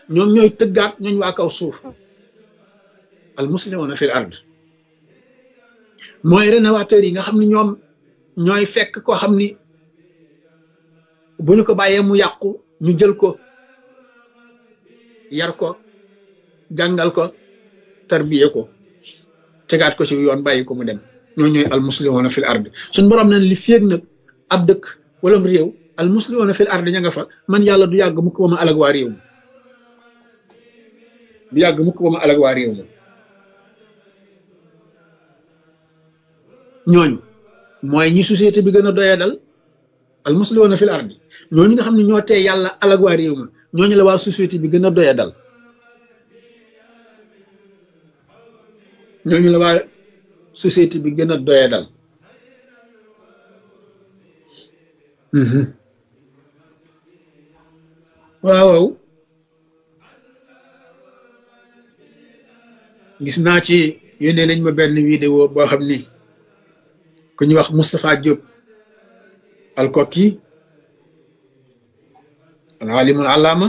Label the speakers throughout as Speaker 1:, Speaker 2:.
Speaker 1: ñoom ñooy tëggaat ñooñ waa kaw suuf al muslimuna fil ard mooy rénovateurs yi nga xam ne ñoom ñooy fekk koo xam ni bu ñu ko bàyyee mu yàqu ñu jël ko yar ko jàngal ko tarbiye ko tegaat ko ci yoon bàyyi ko mu dem ñoo ñooy al muslimuna fil ard suñ borom na li féeg nag ab dëkk wala réew al muslimuna fil ard ña nga fa man yàlla du yàgg mukk ba ma alag waa réew mi du yàgg mukk ba ma alag waa réew mi ñooñu mooy ñi société bi gën a doyee dal al muslimuna fil ard ñooñu nga xam ne ñoo tee yàlla alag waa réew mi ñooñu la waa société bi gën a doyee dal ñooñu la waa société bi gën a doyee dal waaw waaw gis naa ci yónnee nañ ma benn vidéo boo xam ni ku ñuy wax Moustapha Diop alkoki al alimul allama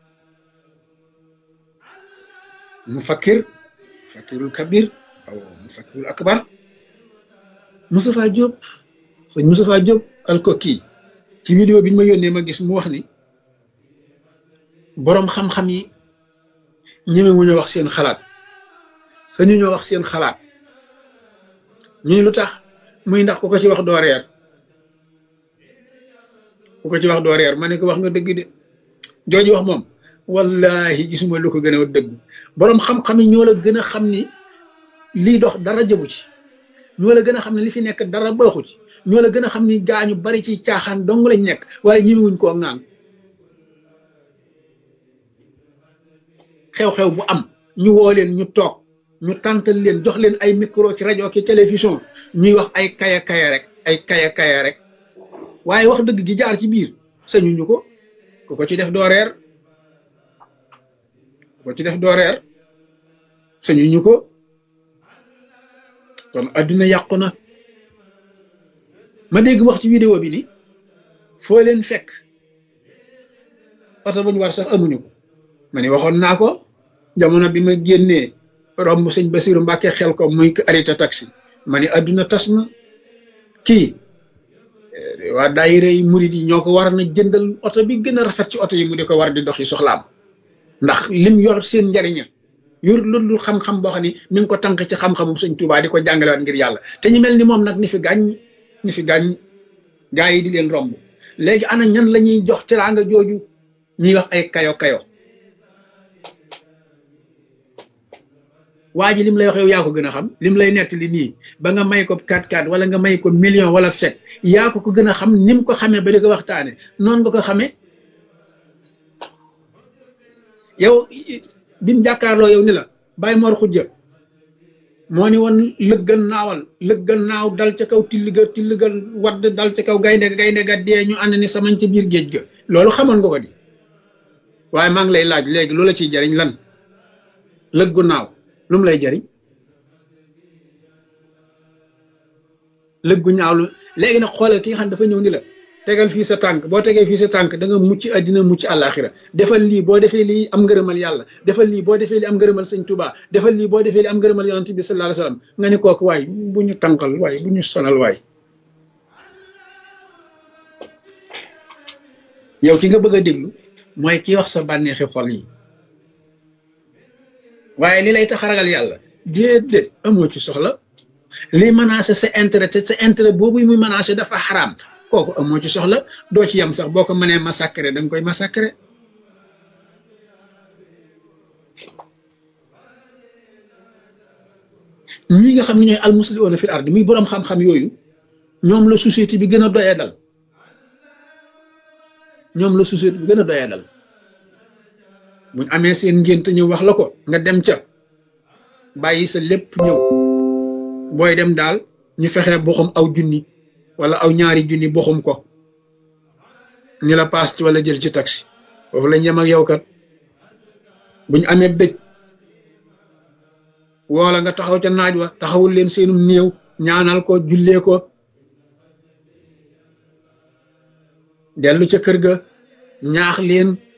Speaker 1: mufakkir mufakkirul kabir aw mufakkirul akbar Moustapha Diop sëñ Moustapha Diop alkoki ci vidéo bi ñu ma yónnee ma gis mu wax ni boroom xam-xam yi ñemewuñu wax seen xalaat sañu ñoo wax seen xalaat ñu ni lu tax muy ndax ku ko ci wax doo reer ku ko ci wax doo reer ma ne ko wax nga dëgg de jooju wax moom wallahi gisuma lu ko gën a dëgg boroom xam-xam yi ñoo la gën a xam ni lii dox dara jëbu ci ñoo la gën a xam ne li fi nekk dara baaxu ci ñoo la gën a xam ni gaañu bari ci caaxaan dong lañ nekk waaye ñemewuñ koo ŋaan xew-xew bu am ñu woo leen ñu toog ñu tàntal leen jox leen ay micro ci rajo ki télévision ñuy wax ay kaya kaya rek ay kaya kaya rek waaye wax dëgg gi jaar ci biir sañuñu ko ku ko ci def doo reer ku ko ci def doo reer sañuñu ko kon adduna yàqu na ma dégg wax ci vidéo bi ni foo leen fekk oto bu ñu war sax amuñu ko ma ni waxoon naa ko jamono bi ma génnee romb sëñ Basiru Mbàkke xel ko muy arrêté taxi ma ni adduna tas na kii waa daayira yi murid yi ñoo ko war na jëndal oto bi gën a rafet ci oto yi mu di ko war di doxi soxlaam ndax lim yor seen njariña yor loolu xam-xam boo xam ni mi ngi ko tànk ci xam-xamu sëñ Tuubaa di ko jàngalewaat ngir yàlla te ñu mel ni moom nag ni fi gàññ ni fi gàññ gaa yi di leen romb léegi ana ñan la ñuy jox teraanga jooju ñuy wax ay kayo kayo waa ji lim lay wax yow yaa ko gën a xam lim lay nettali nii ba nga may ko 4-4 wala nga may ko million wala set yaa ko ko gën a xam ni mu ko xamee ba di ko waxtaane noonu nga ko xamee yow bi mu jàkkaarloo yow ni la bàyyi mor xujja moo ni woon lëggan naawal lëggan naaw dal ca kaw tilliga tilliga wadd dal ca kaw gaynde ga gaynde ga dee ñu ànd ni samañ ca biir géej ga loolu xamoon nga ko di waaye maa ngi lay laaj léegi loola ciy jariñ lan lëggu naaw lu mu lay jariñ lëggu ñaaw lu léegi nag xoolal ki nga xam dafa ñëw ni la tegal fii sa tànk boo tegee fii sa tànk da nga mucc àddina mucc àllaaxira defal lii boo defee lii am ngërëmal yàlla defal lii boo defee lii am ngërëmal sëñ Tuubaa defal lii boo defee lii am ngërëmal yonent bi sallallahu alayhi wasallam nga ni kooku waay bu ñu tànkal waay bu ñu sonal waay yow ki nga bëgg a déglu mooy ki wax sa bànneexi xol yi waaye li lay tax a ragal yàlla déedéet amoo ci soxla li menacé sa intérêt te sa intérêt boobu muy menacé dafa xaraam kooku amoo ci soxla doo ci yem sax boo ko mënee massacrer da nga koy massacrer ñi nga xam ne ñooy almuslimuuna fil ard muy boroom xam-xam yooyu ñoom la société bi gën a doyee dal ñoom la société bi gën a doyee dal buñ amee seen ngénte ñëw wax la ko nga dem ca bàyyi sa lépp ñëw booy dem daal ñu fexe boxum aw junni wala aw ñaari junni boxum ko ni la paas ci wala jël ci taxi foofu lañ yem ak yow kat buñ amee dëj woola nga taxaw ca naaj wa taxawul leen seenum néew ñaanal ko jullee ko dellu ca kër ga ñaax leen